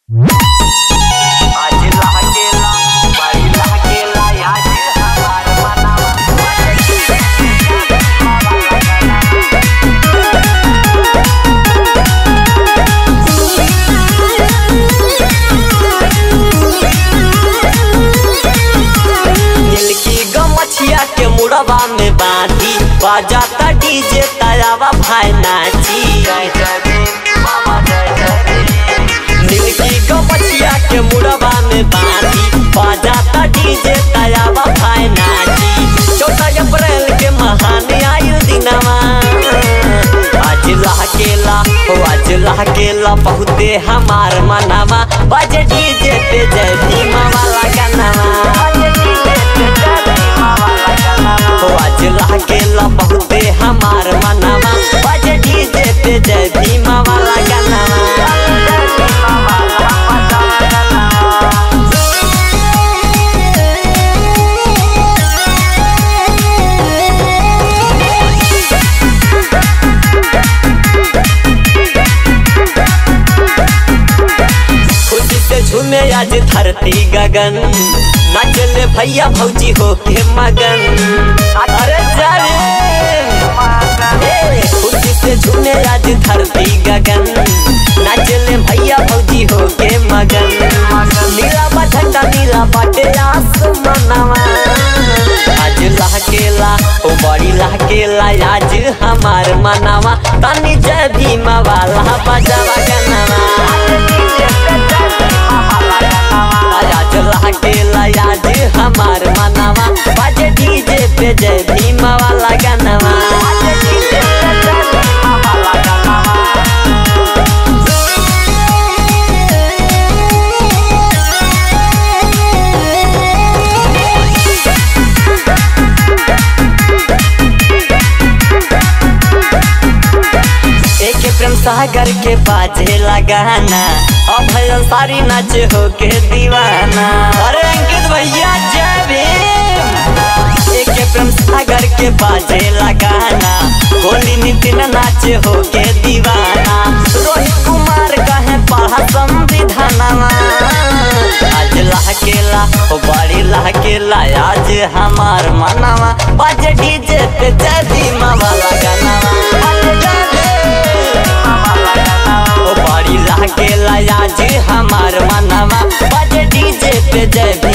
आज लहकेला बड़ी लहकेला आज हमार मनवा दिल की गमछिया के मुड़वा में बांधी बजाता डीजे तयावा भाई नाची दिल की गमछिया के मुड़वा में बांधी बजाता डीजे तयावा भाई नाची चौथा अप्रैल के महान आयु दिनवा आज लहकेला हो आज लहकेला बहुते हमार मनवा बजे डीजे पे जय भीमा वाला गानवा हो आज लहकेला बहुते हमार मनवा बजे डीजे पे जय भीमा वाला गानवा खुशी से झूमे आज धरती गगन नाचले भैया भौजी हो के मगन अरे जाने ए, खुशी से झूमे आज धरती गगन नाचले भैया भौजी हो के मगन नीला बा झंडा नीला बाटे आसमानवा आज लहकेला ओ बड़ी लहकेला आज हमार मनवा तनी जय भीमा वाला बजावा गनवा आज लहकेला आज हमार मनवा बाजे डीजे पे जय भीमा वाला गनवा एक प्रेम सागर के बाजे लगाना अब भैया सारी नाच हो के दीवाना अरे अंकित भैया जय भीम एक प्रेम सागर के बाजे लगाना गोली नितिन नाच हो के दीवाना रोहित कुमार कहे पढ़ा संविधानवा आज लहकेला ओ बड़ी लहकेला आज हमार मनवा बाजे डीजे पे जय भीमा वाला गानवा ओ बड़ी लहकेला आज हमार मनवा बाजे डीजे पे जय